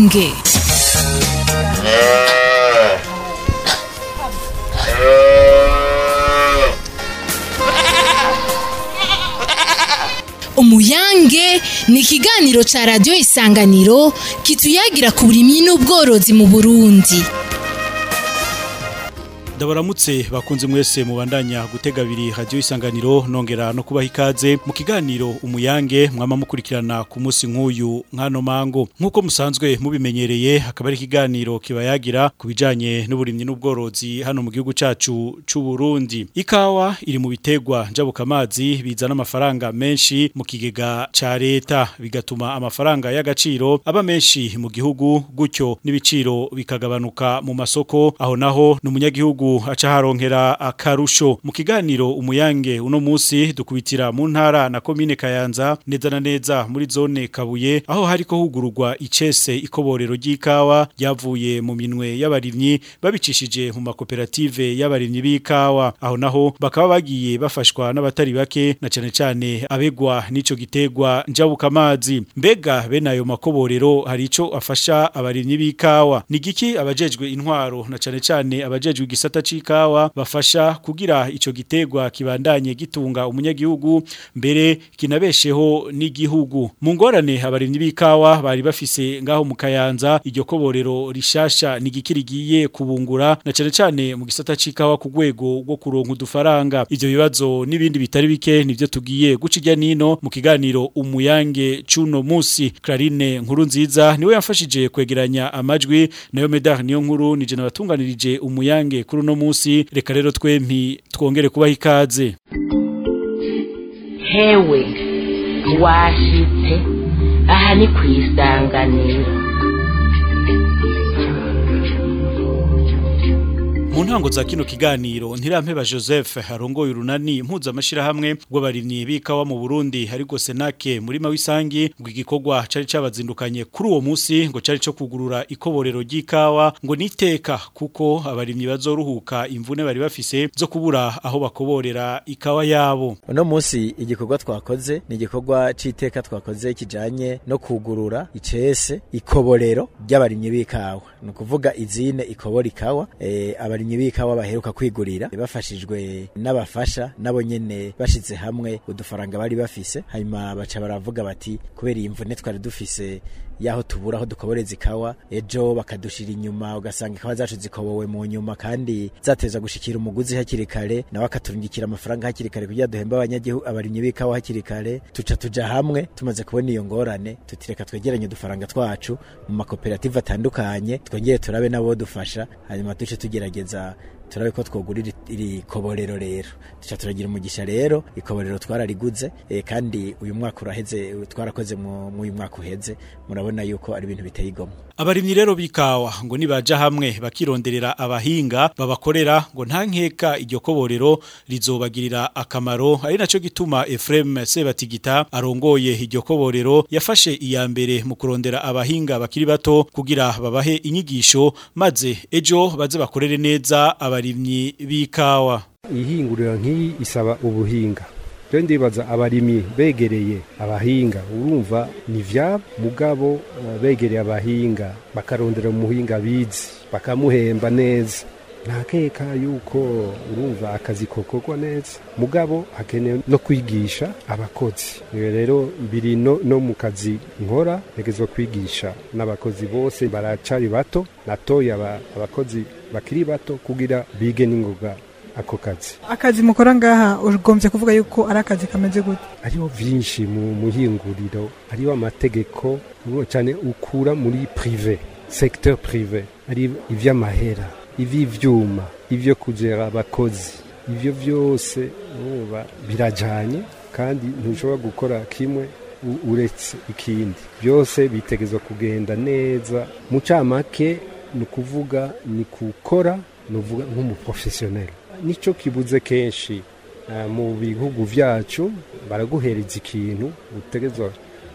umuyange umuyange ni ikiganiro ca radiyo isanganiro kituyagira ku burimyi n'ubworozi mu burundi ndabaramutse bakunze mwese mubandanya gutega abiri radio isanganiro nongera no kubaha ikaze mu kiganiro umuyange mwama mukurikirana ku munsi nk'uyu nkano mango nk'uko musanzwe mubimenyereye hakaba ari ikiganiro kibayagira ku bijanye n'uburimyi n'ubworozi hano mu gihugu cacu c'u Burundi ikawa iri mu bitegwa njabukamazi bizana amafaranga menshi mu kigega ca leta bigatuma amafaranga y'agaciro aba menshi mu gihugu gutyo n'ibiciro bikagabanuka mu masoko aho naho n'umunyagihugu aca haronkera akarusho mu kiganiro umuyange uno munsi dukubitira mu ntara na komine Kayanza neza na neza muri zone Kabuye aho hariko hugururwa icese ikoborero ry'ikawa ryavuye mu minwe y'abarimyi babicishije mu makoperative y'abarimyi b'ikawa aho naho bakaba bagiye bafashwa n'abatari bake na cane cane abegwa n'ico gitegwa njabuka amazi mbega bene ayo makoborero hari ico afasha abarimyi b'ikawa ni giki abajejwe intwaro na cane cane abajejwe igisata c'ikawa bafasha kugira ico gitegwa kibandanye gitunga umunyagihugu mbere kinabesheho n'igihugu mu ngorane abarimyi b'ikawa bari bafise ngaho mu Kayanza iryo koborero rishasha nigikirigiye kubungura na cane cane mu gisata c'ikawa ku rwego rwo kuronka udufaranga ivyo bibazo n'ibindi bitari bike nivyo tugiye guca irya nino mu kiganiro umuyange cuno musi Clarine nkuru nziza niwe yafashije kwegeranya amajwi nayo Medar niyo nkuru nije nabatunganirije umuyange kuri uno musi reka rero twempi twongere kubaha ikaze hewe washitse aha ni ku isanganiro mu ntango za kino kiganiro ntirampeba Joseph harongoye urunani mpuzamashirahamwe rw'abarimyi b'ikawa mu Burundi hariko Senake murima w'isangi ngo igikorwa cari cabazindukanye kuri uwo musi ngo cari co kugurura ikoborero ry'ikawa ngo niteka kuko abarimyi bazoruhuka imvune bari bafise zo kubura aho bakoborera ikawa yabo uno munsi igikorwa twakoze ni igikorwa c'iteka twakoze kijanye no kugurura icese ikoborero ry'abarimyi b'ikawa ni ukuvuga izine ikobora ikawa e, abarimyi b'ikawa baheruka kwigurira bafashijwe n'abafasha nabo nyene bashize hamwe udufaranga bari bafise hanyuma baca baravuga bati kubera iyi mvune twari dufise yaho tubura aho dukoboreza ikawa ejo bakadushira inyuma ugasanga ikawa zacu zikobowe mu nyuma kandi zateza gushikira umuguzi hakiri kare nawe akaturungikira amafaranga hakiri kare kugira duhembe abanyagihugu abarimyi b'ikawa hakiri kare tuca tuja hamwe tumaze kubona iyo ngorane tutireka twegeranye udufaranga twacu mu makoperative atandukanye twongere turabe nabo dufasha hanyuma duce tugerageza turabe ko twogurira iri koborero rero duca turagira umugisha rero ikoborero twarariguze e, kandi uyu mwaka uraheze twarakoze mu uyu mwaka uheze murabona yuko ari ibintu biteye igomwe abarimyi rero bikawa ngo nibaja hamwe bakironderera abahinga babakorera ngo nta nkeka iryo koborero rizobagirira akamaro ari naco gituma Ephraim Sebatigita arongoye iryo koborero yafashe iya mbere mu kurondera abahinga bakiri bato kugira babahe inyigisho maze ejo baze bakorere neza abarimyi b'ikawa ihinguriro nk'iyi isaba ubuhinga rero ndibaza abarimyi begereye abahinga urumva ni vyabo mugabo begereye abahinga bakarondera umuhinga bizi bakamuhemba neza ntakeka yuko urumva akazi kokorwa neza mugabo hakenewe no kwigisha abakozi rero biri no, no mu kazi nkora ntegezwa kwigisha n'abakozi bose baracari bato natoye abakozi bakiri bato kugira bige n'ingoga ako kazi akazi mukora ngaha ugombye kuvuga yuko ari akazi kameze gute hariho vyinshi mu muhinguriro hariho amategeko cyane ukura muri prive secteur prive ari ivy'amahera ivy'ivyuma ivyo kugera abakozi ivyo vyose uba birajanye kandi ntushobora gukora kimwe uretse ikindi byose bitegezwa kugenda neza mu camake ni ukuvuga ni gukora ni uvuga nk'umuprofesiyoneri nicyo kibuze kenshi mu bihugu byacu baraguhereza ikintu utegezwa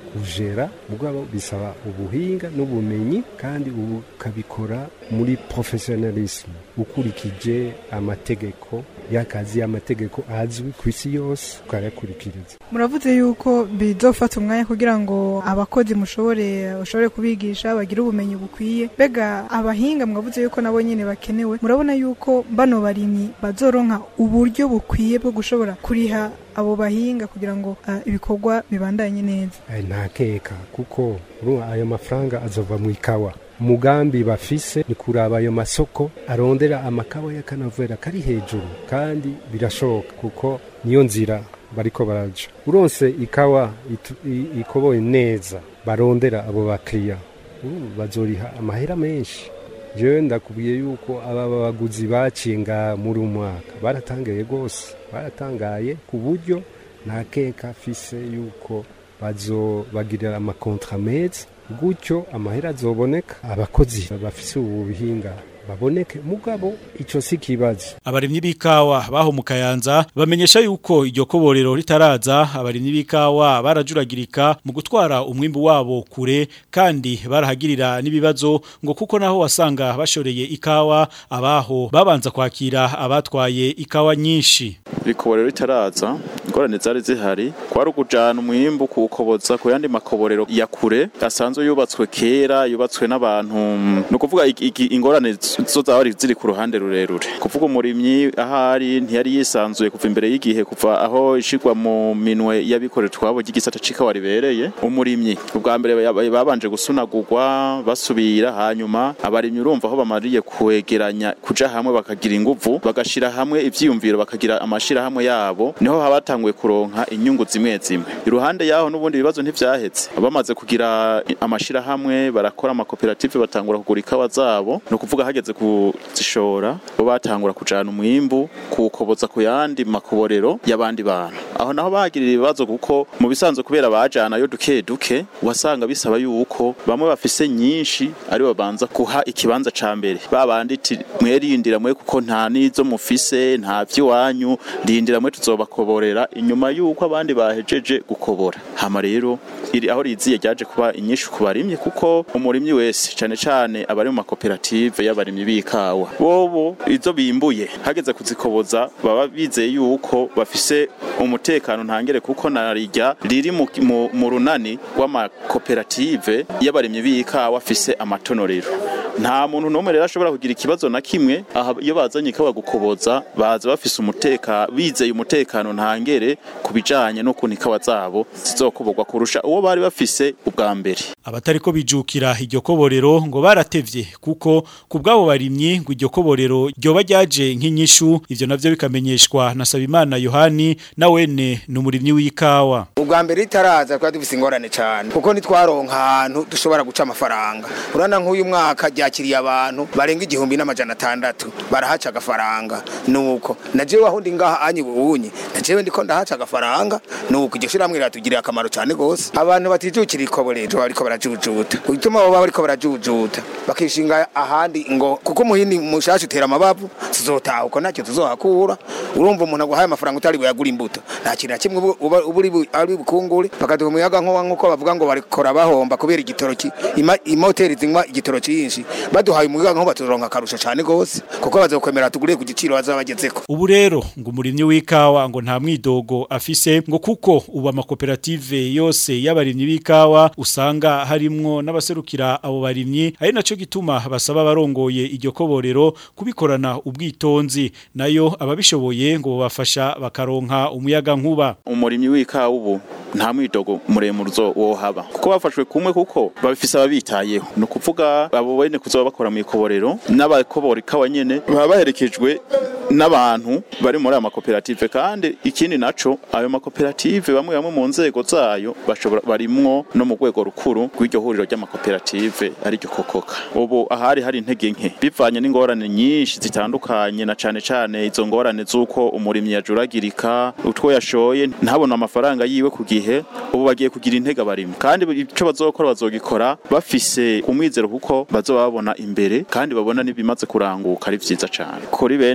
kujera mugabo bisaba ubuhinga n'ubumenyi kandi ukabikora muri professionalisme ukurikije amategeko y'akazi amategeko azwi ku isi yose ukayakurikiriza muravuze yuko bizofata umwanya kugira ngo abakozi mushobore ushobore kubigisha bagire ubumenyi bukwiye mbega abahinga mwavuze yuko nabo nyene bakenewe murabona yuko bano barimyi bazoronka uburyo bukwiye bwo gushobora kuriha abo bahinga kugira ngo uh, ibikorwa bibandanye neza Eh, nta keka kuko urumva ayo mafaranga azova mu ikawa umugambi bafise ni kuraba ayo masoko arondera amakawa y'akanovera kari hejuru kandi birashoboka kuko niyo nzira bariko baraja uronse ikawa itu- i- ikoboye neza barondera abo bakiriya uh, bazoriha amahera menshi jewe ndakubwiye yuko aba baguzi bacinga muri umwaka baratangaye rwose baratangaye ku buryo nta keka afise yuko bazobagirira amakontra meza gutyo amahera azoboneka abakozi bafise ubu buhinga baboneke mugabo ico si kibazo abarimyi b'ikawa baho mu kayanza bamenyesha yuko iryo koborero ritaraza abarimyi b'ikawa barajuragirika mu gutwara umwimbu wabo kure kandi barahagirira n'ibibazo ngo kuko naho wasanga bashoreye ikawa abaho babanza kwakira abatwaye ikawa nyinshi ibikoborero bitaraza ingorane zari zihari kwari ukujana umwimbu kuwukoboza ku yandi makoborero ya kure asanzwe yubatswe kera yubatswe n'abantu ni ukuvuga iki- iki- ingorane zo zaba ziri ku ruhande rurerure kuvuga umurimyi ahari ntiyari yisanzuye kuva imbere y'igihe kuva aho ishigwa mu minwe y'abikorera twabo ry'igisata c'ikawa ribereye umurimyi ubwa mbere ba- babanje gusunagurwa basubira hanyuma abarimyi urumva aho bamariye kwegeranya kuja hamwe bakagira inguvu bagashira hamwe ivyiyumviro bakagira amashirahamwe yabo niho habatanguye kuronka inyungu zimwe zimwe iruhande yaho n'ubundi ibibazo ntivyahetse bamaze kugira amashirahamwe barakora amakoperative batangura kugura ikawa zabo ni ukuvuga hageze kuzishora bo batangura kujana umwimbu kuwukoboza ku yandi makoborero y'abandi bantu aho naho bagirira ibibazo kuko mu bisanzwe kubera bajanayo duke duke wasanga bisaba yuko bamwe bafise nyinshi ari babanza kuha ikibanza ca mbere babandi iti mwerindira mwe kuko nta nizo mufise nta vy'iwanyu rindira mwe tuzobakoborera inyuma yuko abandi bahejeje gukobora hama rero iri aho riziye ryaje kuba inyinshi ku barimyi kuko umurimyi wese cane cane abari mu makoperative y'abarimyi b'ikawa bobo izo bimbuye hageze kuzikoboza baba bizeye yuko bafise umutekano ntangere kuko narirya riri mu, mu, mu runani rw'amakoperative y'abarimyi b'ikawa afise amatonorero nta muntu n'umwe rero ashobora kugira ikibazo na kimwe aha iyo bazanye ikawa gukoboza baza bafise umuteka bizeye umutekano ntangere ku bijanye n'ukuntu ikawa zabo zizokoborwa kurusha uwo bari bafise ubwa mbere abatariko bijukira iryo koborero ngo baratevye kuko ku bwabo barimyi ngo iryo koborero ryoba ryaje nk'inyishu ivyo navyo bikamenyeshwa na Sabimana Yohani na wene ni umurimyi w'ikawa ubwa mbere ritaraza twari dufise ingorane cyane kuko ntitwaronka ahantu dushobora guca amafaranga urana nk'uyu mwaka ryakiriye abantu barenga igihumbi n'amajana atandatu barahaca agafaranga nuko na jewe aho ndi ngaha anyi bunye na jewe ndiko ndahaca agafaranga nuko iryo shirahamwe riratugiriye akamaro cyane gose abantu batijukira ikoborero bariko barajujuta kugituma baba bariko barajujuta bakishinga ahandi ngo kuko umuhini mushasha utera amabavu tuzotaha uko ntacyo tuzohakura urumva umuntu aguhaye amafaranga utari buyagura imbuto nta kintu na kimwe uba- uba uba uri bu- ari bukungure bakaduha umuyaga nkuba nk'uko bavuga ngo barikora bahomba kubera igitoro ki- ima- imoteri zinywa igitoro cyinshi baduhaye umuyaga nkuba tuzoronka akarusho cyane gose kuko bazokwemera tugure ku giciro bazaba bagezeko ubu rero ngo umurimyi w'ikawa ngo nta mwidogo afise ngo kuko ubu amakoperative yose y'abarimyi b'ikawa usanga harimwo n'abaserukira abo barimyi ari naco gituma basaba abarongoye iryo koborero kubikorana ubwitonzi nayo ababishoboye ngo bafasha bakaronka umuyaga nkuba umurimyi w'ikawa ubu nta mwidogo muremure uzo wohaba kuko bafashwe kumwe kuko babifise ababitayeho ni ukuvuga abo bene kuzoba bakora mu ikoborero n'abakobora ikawa nyene baba baherekejwe n'abantu bari muri aya makoperative kandi ikindi naco ayo makoperative bamwe bamwe mu nzego zayo bashobora barimwo no mu rwego rukuru rw'iryo huriro ry'amakoperative ariryo kokoka ubu ahari hari intege nke bivanye n'ingorane nyinshi zitandukanye na cane cane izo ngorane z'uko umurimyi yajuragirika utwo yashoye ntabona amafaranga yiwe ku gihe ubu bagiye kugira intege abarimyi kandi ico bazokora bazogikora bafise umwizero kuko bazoba babona imbere kandi babona n'ibimaze kuranguka ari vyiza cane kuri bene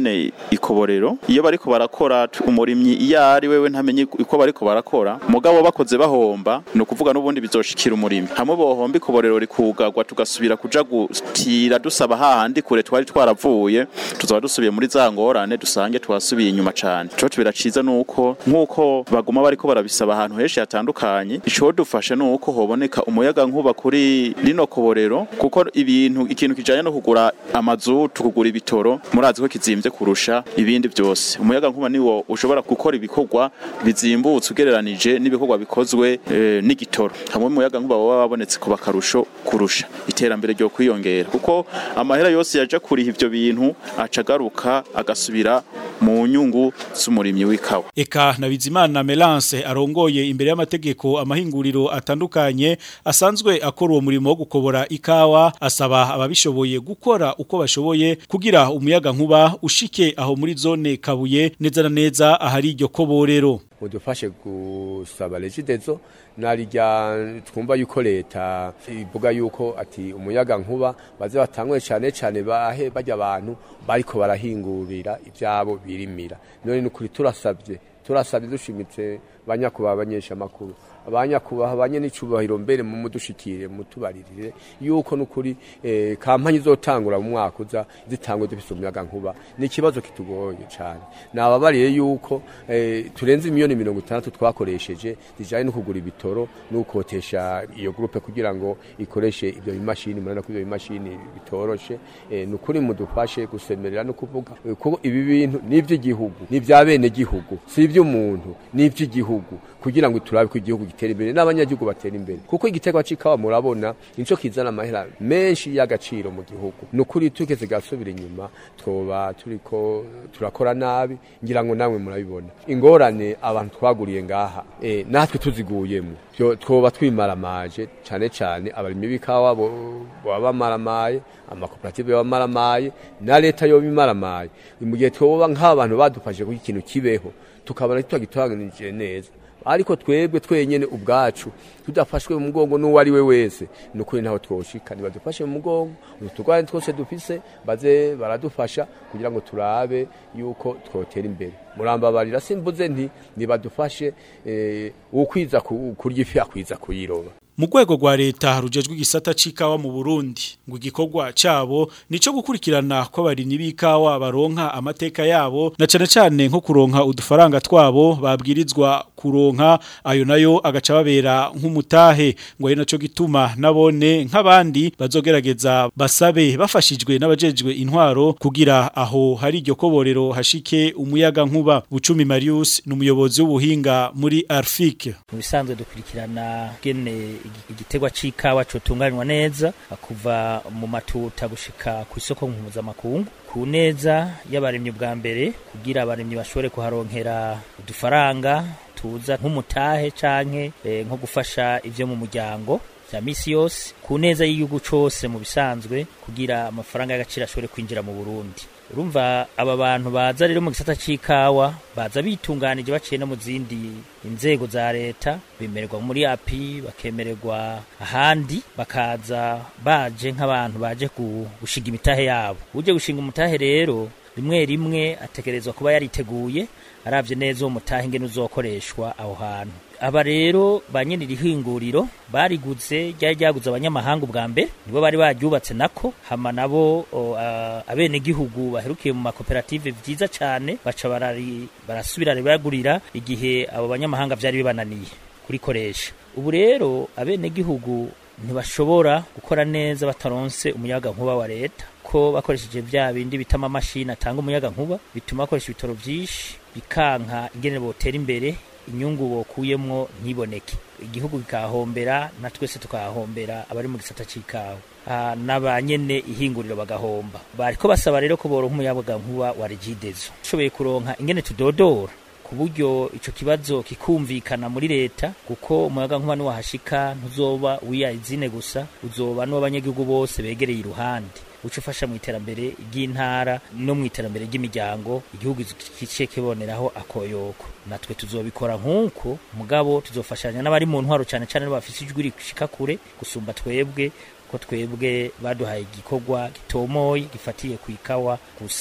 ikoborero iyo bariko barakora t- umurimyi iyo ari wewe ntamenye uko bariko barakora mugabo bakoze bahomba ni ukuvuga n'ubundi bizoshikira umurimyi hamwe bohomba ikoborero rikugagwa tugasubira kuja gutira dusaba hahandi kure twari twaravuye tuzaba dusubiye muri za ngorane dusange twasubiye inyuma cane ico biraciza nuko nk'uko baguma bariko barabisaba ahantu henshi hatandukanye ico dufasha nuko hoboneka umuyaga nkuba kuri rino koborero kuko ibintu ikintu kijanye no kugura amazu tukugura ibitoro murazi ko kizimvye kurusha ibindi byose umuyaga nkuba niwo ushobora gukora ibikorwa bizimbutse ugereranije n'ibikorwa bikozwe eh, n'igitoro hamwe umuyaga nkuba baba babonetse kuba akarusho kurusha iterambere ryo kwiyongera kuko amahera yose yaje kuriha ivyo bintu acagaruka agasubira mu nyungu z'umurimyi w'ikawa Eka na Bizimana Melance arongoye imbere y'amategeko amahinguriro atandukanye asanzwe akora uwo murimo wo gukobora ikawa asaba ababishoboye gukora uko bashoboye kugira umuyaga nkuba ushike aho muri zone Kabuye neza na neza ahari iryo koborero mudufashe gusaba regidezo narirya twumva yuko leta ivuga yuko ati umuyaga nkuba baze batangwe cyane cyane bahe bajya abantu bariko barahingurira ibyabo birimira none nukuri turasabye turasabye dushimitse banyakubaha abanyesha amakuru abanyakubaha abanye n'icubahiro mbere mu mudushikire mutubaririre yuko nukuri eh, kampanye izotangura mu mwaka uza zitangwe dufise umuyaga nkuba ni ikibazo kitugoye cyane nababariye yuko eh, turenze miliyoni mirongo itandatu twakoresheje zijanye no kugura ibitoro n'ukotesha iyo groupe kugira ngo ikoreshe ibyo bimashini murana ko ibyo bimashini bitoroshe eh, nukuri mudufashe gusemerera no kuvuga eh, kuko ibi bintu ni iby'igihugu ni ibya bene gihugu si iby'umuntu ni iby'igihugu kugira ngo turabe ko igihugu gitera imbere n'abanyagihugu batera imbere kuko igitego c'ikawa murabona nico kizana amahera menshi y'agaciro mu gihugu nukuri tukeze gasubira inyuma twoba turiko turakora nabi ngira ngo namwe murabibona ingorane abantu twaguriye ngaha eh, natwe tuziguyemo Vyo- twoba twimaramaje cane cane abarimyi b'ikawa bo- boba bamaramaye amakoperative yoba amaramaye na leta yoba imaramaye mu gihe twoba nk'abantu badufashije kuko ikintu kibeho tukabona tutagitanganije neza ariko twebwe twenyene ubwacu tudafashwe mu mugongo n'uwo ari we wese ni ukuri ntaho twoshika nibadufashe mu mugongo utugwane twose dufise baze baradufasha kugira ngo turabe yuko twotera imbere murambabarira simvuze nti nibadufashe eh, ukwiza ku- kurya ifi akwiza kuyiroba mu rwego rwa leta rujejwe igisata c'ikawa mu Burundi ngo igikorwa cabo nico gukurikirana ko abarimyi b'ikawa baronka amateka yabo na cane cane nko kuronka udufaranga twabo babwirizwa kuronka ayo nayo agaca babera nk'umutahe ngo ari naco gituma nabone nk'abandi bazogerageza basabe bafashijwe n'abajejwe intwaro kugira aho hari iryo koborero hashike umuyaga nkuba Bucumi Marius ni umuyobozi w'ubuhinga muri Arfik mu bisanzwe dukurikirana gene igi- igitegwa c'ikawa cotunganywa neza kuva mu matuta gushika ku isoko mpuzamakungu ku neza y'abarimyi bwa mbere kugira abarimyi bashobore kuharonkera udufaranga tuza nk'umutahe canke eh, nko gufasha ivyo mu muryango vya misi yose ku neza y'igihugu cose mu bisanzwe kugira amafaranga y'agaciro ashobore kwinjira mu Burundi urumva aba bantu baza rero mu gisata c'ikawa baza bitunganije baciye no mu zindi inzego za leta bemererwa muri api bakemererwa ahandi bakaza baje nk'abantu baje gu- gushinga imitahe yabo uje gushinga umutahe rero rimwe rimwe ategerezwa kuba yariteguye aravye neza uwo mutahe ingene uzokoreshwa aho hantu aba rero ba nyene irihinguriro bariguze ryari ryaguze abanyamahanga ubwa mbere nibo bari baryubatse nako hama nabo o, a- abenegihugu baherukiye mu makoperative vyiza cane baca barari- barasubira bagurira igihe abo banyamahanga vyari bibananiye kurikoresha ubu rero abenegihugu ntibashobora gukora neza bataronse umuyaga nkuba wa leta ko bakoresheje vya bindi bita amamashini atanga umuyaga nkuba bituma bakoresha ibitoro vyinshi bikanka ingene botera imbere inyungu bokuyemwo ntiboneke igihugu kikahombera na twese tukahombera abari mu gisata c'ikawa Ah, n'abanyene ihinguriro bagahomba bariko basaba rero ko boronka umuyaga nkuba wa regidezo ushoboye kuronka ingene tudodora ku buryo ico kibazo kikumvikana muri leta kuko umuyaga nkuba niwahashika ntuzoba wiyazine gusa uzoba n'uw'abanyagihugu bose begereye iruhande uca ufasha mu iterambere ry'intara no mu iterambere ry'imiryango igihugu kice kiboneraho akoyoko natwe tuzobikora nk'uko mugabo tuzofashanya n'abari mu ntwaro cyane cyane bafise ijwi rishika kure gusumba twebwe ko twebwe baduhaye igikorwa gitomoye gifatiye ku ikawa gusa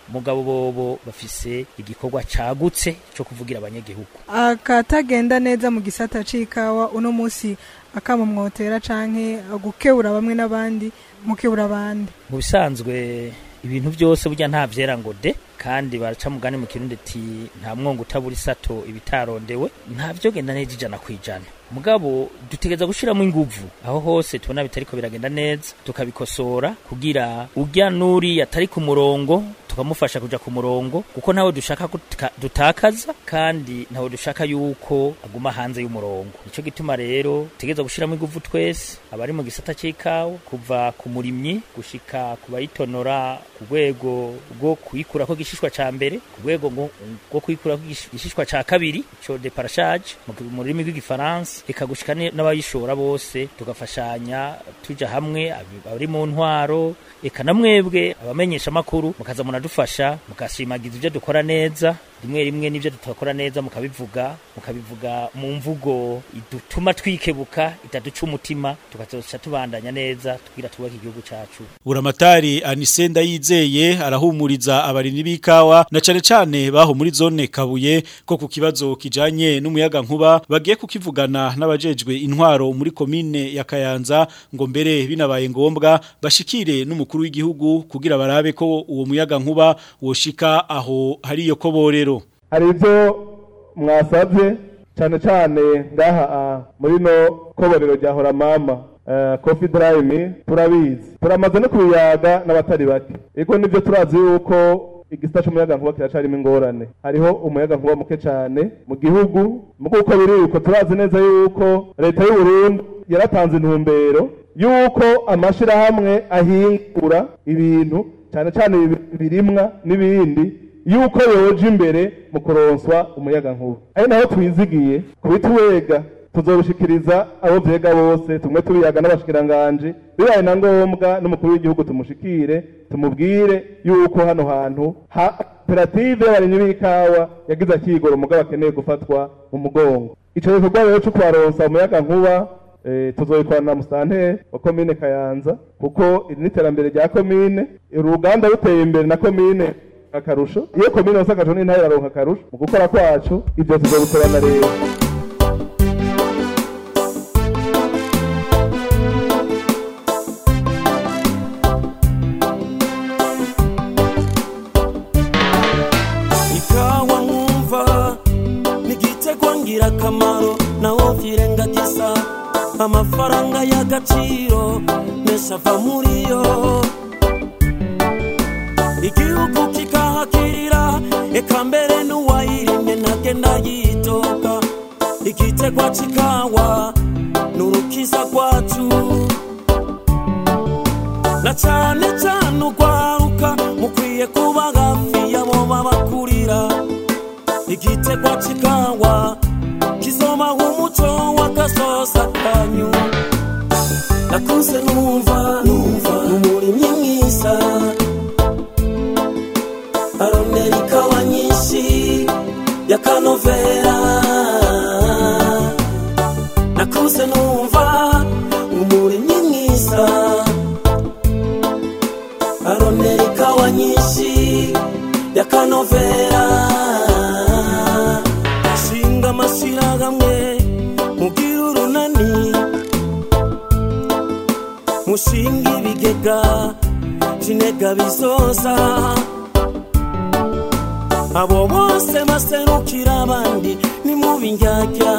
mugabo bobo bafise igikorwa cagutse co kuvugira abanyagihugu akatagenda neza mu gisata c'ikawa uno musi akamumwotera canke gukebura bamwe n'abandi mukebura abandi mu bisanzwe ibintu byose burya nta vyera ngo de kandi baraca mugani mu kirundi ati nta mwongo utabura isato ibitarondewe nta vyo genda neza ijana kwijana mugabo dutegeza gushiramo inguvu aho hose tubona bitariko biragenda neza tukabikosora kugira urya nuri atari ku murongo tukamufasha kuja ku murongo kuko ntawe dushaka gutka- dutakaza kandi ntawe dushaka yuko aguma hanze y'umurongo nico gituma rero tegeza gushiramo inguvu twese abari mu gisata c'ikawa kuva ku murimyi gushika ku bayitonora ku rwego rwo kuyikurako igishishwa ca mbere ku rwego ngo- rwo kuyikurako igish- igishishwa ca kabiri ico deparashage mu mu rurimi rw'igifaransa eka gushika ni- n'abayishora bose tugafashanya tuja hamwe abi- abari mu ntwaro eka na mwebwe abamenyesha makuru mukaza munadufasha mugashimagiza ibyo dukora neza rimwe rimwe n'ibyo tutakora neza mukabivuga mukabivuga mu mvugo idutuma twikebuka itaduca umutima tukazoca tubandanya neza tugira twubake igihugu cacu Buramatari Anise Ndayizeye arahumuriza abarimyi b'ikawa na cane cane baho muri zone Kabuye ko ku kibazo kijanye n'umuyaga nkuba bagiye kukivugana n'abajejwe intwaro muri komine ya Kayanza ngo mbere binabaye ngombwa bashikire n'umukuru w'igihugu kugira barabe ko uwo muyaga nkuba woshika aho hari iyo koborero hari ibyo mwasabye cyane cyane ngaha ah, muri no koborero rya horamama kofi darayini turabizi turamaze no kubiyaga n'abatari bake ariko nibyo turazi yuko igisita cy'umuyagankuba kiracarimo ingorane hariho umuyagankuba muke cyane mu gihugu mu kuko biri uko turazi neza yuko leta y'u Burundi yaratanze intumbero yuko amashirahamwe ahingura ibintu cyane cyane ibi- birimwa n'ibindi yuko yoje imbere mu kuronswa umuyagankuba ari naho twizigiye kubituwega tuzobushikiriza abo vyega bose tumwe tubiyaga n'abashikiranganji bibaye na ngombwa n'umukuru w'igihugu tumushikire tumubwire yuko hano hantu ha koperative y'abarimyi b'ikawa yagize akigoro mugabo akeneye gufatwa mu mugongo ico gikorwa rero co kubaronsa umuyagankuba eh, tuzobikorana na musanteri wa komine kayanza kuko iri n'iterambere rya komine uruganda ruteye imbere na komine akarusho iyo komine yose akarusho n'intara iraronka akarusho mu gukora kwacu ivyo tuzobikorana rero ikawa nkumva nigitego ngirakamaro naho vyirengagiza amafaranga y'agaciro menshi ava muri yo igihugu kikahakirira eka mbere n'uwayirimye ntagenda yitoka igitegwa c'ikawa n'urukiza rwacu na cane cane urwaruka mukwiye kuba hafi yabo babakurira igitegwa c'ikawa kizobaha umuco w'agasosa kanyu nakuze numva numva n'umurimyi mwiza arondera ikawa nyinshi y'akanovera nakuze numva umurimyi mwiza arondera ikawa nyinshi y'akanovera ashinga amashyirahamwe mugira urunani mushinga ibigega by'intega bizoza abo bose baserukira abandi ni mu bindyarya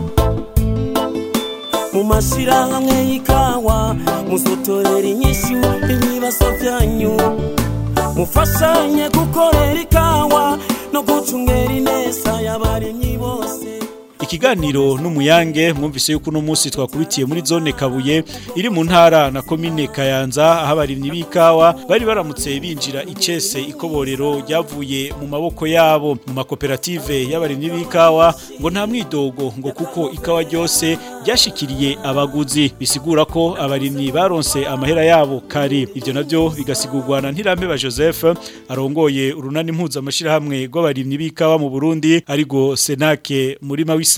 mu mashyirahamwe y'ikawa muzotorera inyishu ibibazo byanyu mufashanye gukorera ikawa no gucungera ineza y'abarimyi bose Ikiganiro n'umuyange mwumvise yuko uno munsi twakubitiye muri zone Kabuye iri mu ntara na komine Kayanza aho abarimyi b'ikawa bari baramutse binjira icese ikoborero ryavuye mu maboko yabo mu makoperative y'abarimyi b'ikawa ngo nta mwidogo ngo kuko ikawa ryose ryashikiriye abaguzi bisigura ko abarimyi baronse amahera yabo kare ivyo navyo bigasigurwa na Ntirampe Joseph arongoye urunani mpuzamashirahamwe rw'abarimyi b'ikawa mu Burundi arigo Senake muri Mawisa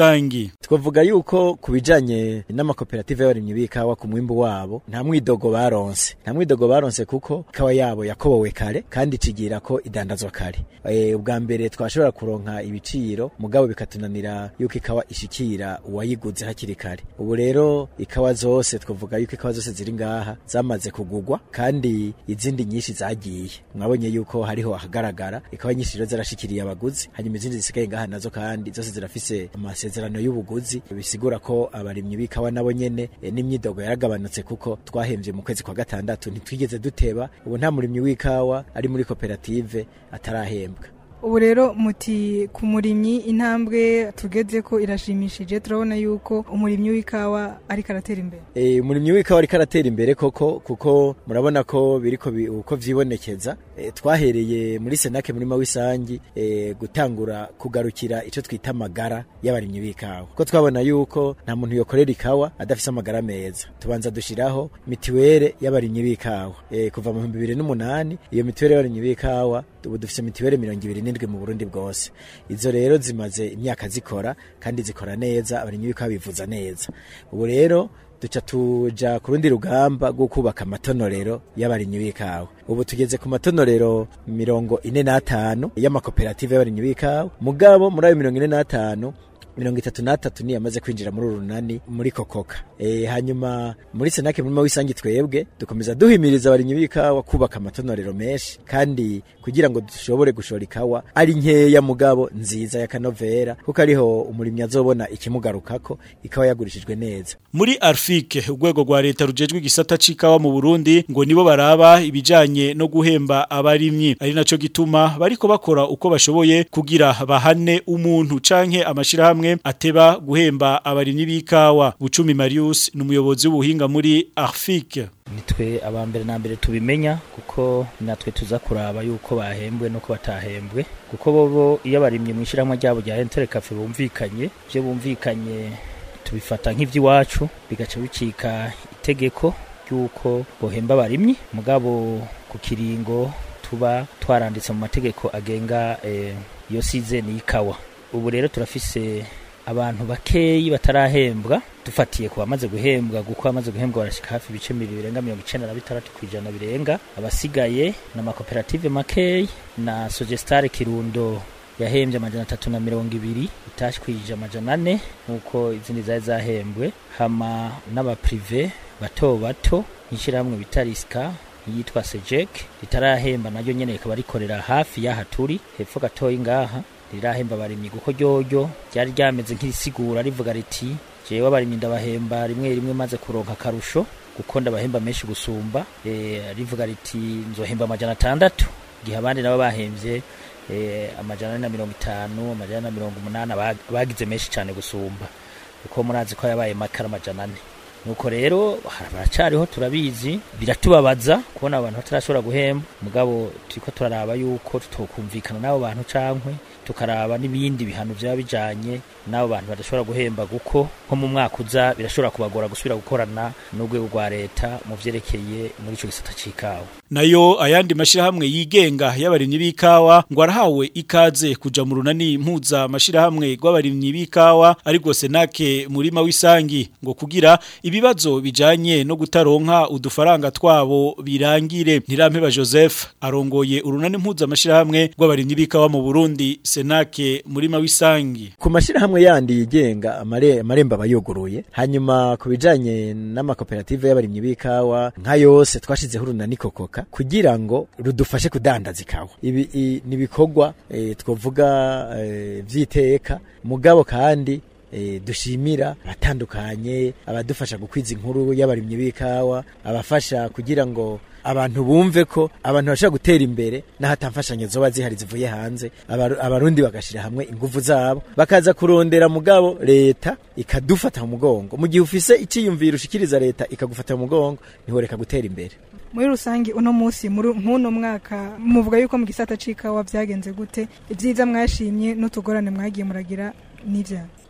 Isangi twavuga yuko kubijanye n'amakoperative y'abarimyi b'ikawa ku mwimbu wabo nta mwidogo baronse nta mwidogo baronse kuko ikawa yabo yakobowe kare kandi cigira ko idandazwa kare e, ubwa mbere twashobora kuronka ibiciro mugabo bikatunanira yuko ikawa ishikira uwayiguze hakiri kare ubu rero ikawa zose twavuga yuko ikawa zose ziri ngaha zamaze kugugwa kandi izindi nyinshi zagiye mwabonye yuko hariho ahagaragara ikawa nyinshi rero zarashikiriye abaguzi hanyuma izindi zisigaye ngaha nazo kandi zose zirafise amasezerano y'ubuguzi bisigura ko abarimyi b'ikawa nabo nyene e, n'imyidogo yaragabanutse kuko twahemvye mu kwezi kwa gatandatu ntitwigeze duteba ubu nta murimyi w'ikawa ari muri koperative atarahembwa ubu rero muti ku murimyi intambwe tugeze ko irashimishije turabona yuko umurimyi w'ikawa ariko aratera imbere e, umurimyi w'ikawa ariko aratera imbere koko kuko murabona ko biriko bi, uko vyibonekeza e, twahereye muri senake murima w'isangi e, gutangura kugarukira ico twita amagara y'abarimyi b'ikawa kuko twabona yuko nta muntu yokorera ikawa adafise amagara meza tubanza dushiraho mitiwere y'abarimyi b'ikawa e, kuva mu 2008 iyo mitiwere y'abarimyi b'ikawa ubu dufise mitiwere mirongo ibiri n'indwi mu Burundi bwose izo rero zimaze imyaka zikora kandi zikora neza abarimyi b'ikawa bivuza neza ubu rero duca tuja ku rundi rugamba rwo kubaka amatonorero y'abarimyi b'ikawa ubu tugeze ku matonorero mirongo ine n'atanu y'amakoperative y'abarimyi b'ikawa mugabo muri ayo mirongo ine n'atanu mirongo itatu n'atatu niyo yamaze kwinjira muri urunani muri kokoka e, hanyuma muri senake murima w'isangi twebwe dukomeza duhimiriza abarimyi b'ikawa kubaka amatonorero menshi kandi kugira ngo dushobore gushora ikawa ari nkeya mugabo nziza ya kanovera kuko ariho umurimyi azobona ikimugarukako ikawa yagurishijwe neza muri Arfike urwego rwa leta rujejwe igisata c'ikawa mu Burundi ngo nibo baraba ibijanye no guhemba abarimyi ari naco gituma bariko bakora uko bashoboye kugira bahane umuntu canke amashirahamwe hamwe ateba guhemba abarimyi b'ikawa Bucumi Marius numuyobozi w'ubuhinga muri Arfike nitwe abambere na mbere tubimenya kuko natwe tuza kuraba yuko bahembwe no ko batahembwe kuko bobo iyo abarimye mu ishyirahamwe ryabo rya Entere Cafe bumvikanye byo bumvikanye tubifata nk'ivy'iwacu bigaca bicika itegeko ry'uko bohemba abarimyi mugabo ku kiringo tuba twaranditse mu mategeko agenga iyo eh, season y'ikawa ubu rero turafise abantu bakeyi batarahembwa dufatiye ku bamaze guhembwa kuko abamaze guhembwa barashika hafi ibice birenga mirongo icenda na bitandatu kw'ijana birenga abasigaye na makoperative makeyi na sogestare kirundo yahembye amajana atatu na mirongo ibiri itashwije amajana ane nk'uko izindi zari zahembwe hama n'abaprive bato bato nk'ishyirahamwe bita risika yitwa sejek ritarahemba naryo nyene rikaba rikorera hafi y'aha turi hepfo gatoyi ngaha rirahemba abarimyi kuko ryoryo ryari ryameze nk'irisigura rivuga riti jewe abarimyi ndabahemba rimwe rimwe maze kuronka akarusho kuko ndabahemba menshi gusumba e, rivuga riti nzohemba amajana atandatu igihe abandi nabo bahemvye e, amajana na mirongo itanu amajana na mirongo umunani bagize menshi cyane gusumba kuko murazi ko yabaye makara amajana ane nuko rero baracariho turabizi biratubabaza kubona abantu batarashobora guhemba mugabo turiko turaraba yuko tutokumvikana n'abo bantu cankwe tukaraba n'ibindi bihano byaba bijanye n'abo bantu badashobora guhemba kuko nko mu mwaka uza birashobora kubagora gusubira gukorana n'urwego rwa leta mu vyerekeye muri ico gisata c'ikawa nayo ayandi mashirahamwe yigenga y'abarimyi b'ikawa ngo arahawe ikaze kuja mu runani mpuza mashirahamwe rw'abarimyi b'ikawa ariko senake murima w'isangi ngo kugira ibibazo bijanye no gutaronka udufaranga twabo birangire ntirampeba Joseph arongoye urunani mpuza mashirahamwe rw'abarimyi b'ikawa mu Burundi senake murima w'isangi ku mashirahamwe yandi yigenga amare amaremba bayuguruye hanyuma ku bijanye n'amakoperative y'abarimyi b'ikawa nka yose twashizeho urunani kokoka kugira ngo rudufashe kudandaza ikawa ibi ni bikorwa e, twovuga e, vyiteka mugabo kandi e, dushimira abatandukanye abadufasha gukwiza inkuru y'abarimyi b'ikawa abafasha kugira ngo abantu bumve ko abantu bashobora gutera imbere n'ahatamfashanyo zoba zihari zivuye hanze abarundi bagashira hamwe ingufu zabo bakaza kurondera mugabo leta ikadufata mu mugongo mu gihe ufise iciyumviro ushikiriza leta ikagufata mu mugongo ntiworeka gutera imbere muri rusange uno munsi nk'uno mwaka muvuga yuko mu gisata c'ikawa vyagenze gute ibyiza mwashimye n'utugorane mwagiye muragira n'ivya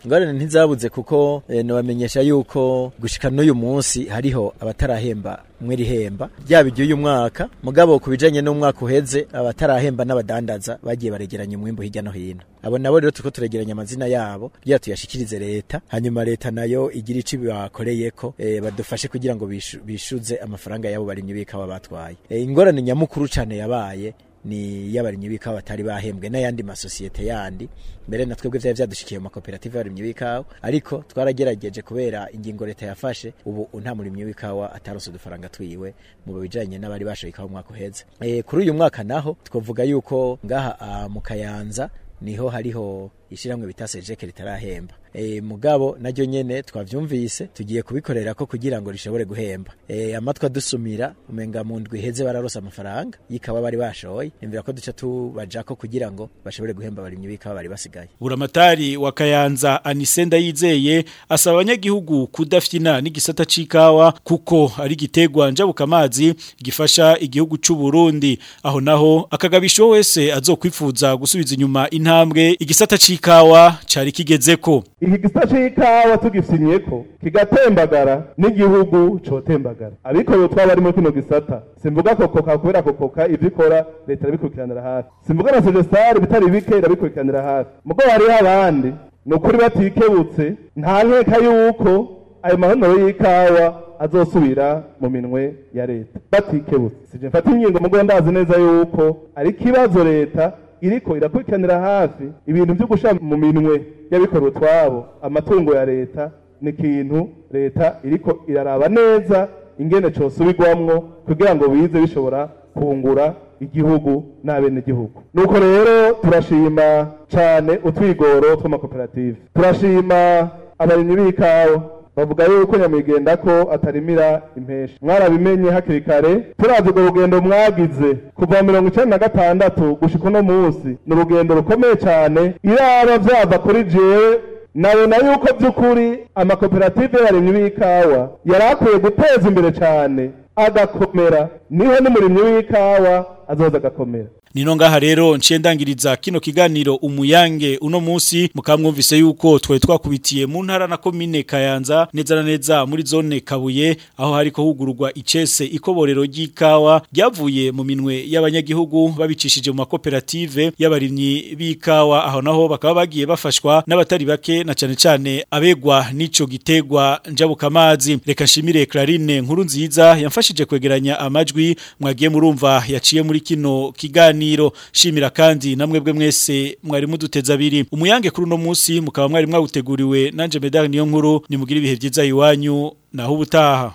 ingorane ntizabuze kuko eh, nobamenyesha yuko gushika n'uyu munsi hariho abatarahemba mwe rihemba byaba iry'uyu mwaka mugabo ku bijanye n'umwaka uheze abatarahemba n'abadandaza bagiye baregeranya umwimbu hirya no hino abo nabo rero turiko turegeranya amazina yabo kugira tuyashikirize leta hanyuma leta nayo igira ico bakoreyeko eh, badufashe kugira ngo bishu- bishuze amafaranga yabo barimye bikawa batwaye eh, ingorane nyamukuru cane yabaye ni y'abarimyi b'ikawa batari bahembwe n'ayandi masosiyete yandi mbere na twebwe vyari vyadushikiye mu makoperative y'abarimyi b'ikawa ariko twaragerageje kubera ingingo leta yafashe ubu nta murimyi w'ikawa ataronse udufaranga twiwe mu bijanye n'abari bashoye ikawa umwaka uheze e, kuri uyu mwaka naho twavuga yuko ngaha ah, mu kayanza niho hariho ishiramwe bita sejeke ritarahemba e, mugabo naryo nyene twavyumvise tugiye kubikorera ko kugira ngo rishobore guhemba e, amatwa dusumira umenga mu ndwi heze bararosa amafaranga yikawa bari bashoye nimvira ko duca tubajako kugira ngo bashobore guhemba abarimyi b'ikawa bari basigaye buramatari wa kayanza anisenda yizeye asaba abanyagihugu kudafyina n'igisata c'ikawa kuko ari gitegwa njabuka amazi gifasha igihugu c'u Burundi aho naho akagabisho wese azokwifuza gusubiza inyuma intambwe igisata c'ikawa cari kigezeko iki gisa c'ikawa tugifyinyeko kigatembagara n'igihugu cotembagara abikorera utwaba barimo kino gisata simvuga kokoka kubera kokoka ivyo ikora leta irabikurikiranira hafi simvuga na sejesari bitari bike irabikurikiranira hafi mugo hariho abandi ni ukuri batikebutse nta nkeka yuko ayo mahonero y'ikawa azosubira mu minwe ya leta batikebutse sije mfata ingingo mugo ndazi neza yuko ari ikibazo leta iriko irakurikiranira hafi ibintu byo gushira mu minwe y'abikorera utwabo amatungo ya leta ni ikintu leta iriko iraraba neza ingene cosubirwamwo kugira ngo bize bishobora kungura igihugu n'abenegihugu nuko rero turashima cane utwigoro tw'amakoperative turashima abarimyi b'ikawa bavuga yuko nyamwigenda ko atarimira impeshi mwarabimenye hakiri kare turazi urwo rugendo mwagize kuva mirongo icenda na gatandatu gushika uno munsi ni urugendo rukomeye cane iraba vyava kuri jewe nabona yuko by'ukuri amakoperative y'abarimyi b'ikawa yari akwiye guteza imbere cane agakomera niho n'umurimyi w'ikawa azoza agakomera Nino ngaha rero nciye ndangiriza kino kiganiro umuyange uno musi mukamwumvise yuko twari twakubitiye mu ntara na komine Kayanza neza na neza muri zone Kabuye aho hariko hugururwa icese ikoborero ry'ikawa ryavuye mu minwe y'abanyagihugu babicishije mu makoperative y'abarimyi b'ikawa aho naho bakaba bagiye bafashwa n'abatari bake na cane cane abegwa n'ico gitegwa njabukamazi reka nshimire Clarine nkuru nziza yamfashije kwegeranya amajwi mwagiye murumva yaciye muri kino kiganiro shimira kandi namwebwe mwese mwari muduteza abiri umuyange kuri uno munsi mukaba mwari mwawuteguriwe nanje medal niyo nkuru nimugira ibihe byiza iwanyu naho ubutaha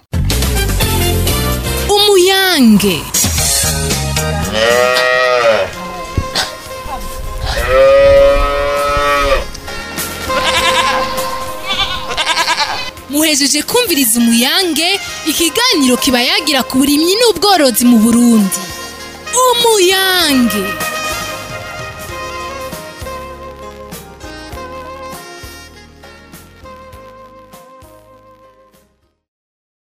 umuyange muhejeje kumviriza umuyange ikiganiro kiba yagira ku burimyi n'ubworozi mu burundi umuyange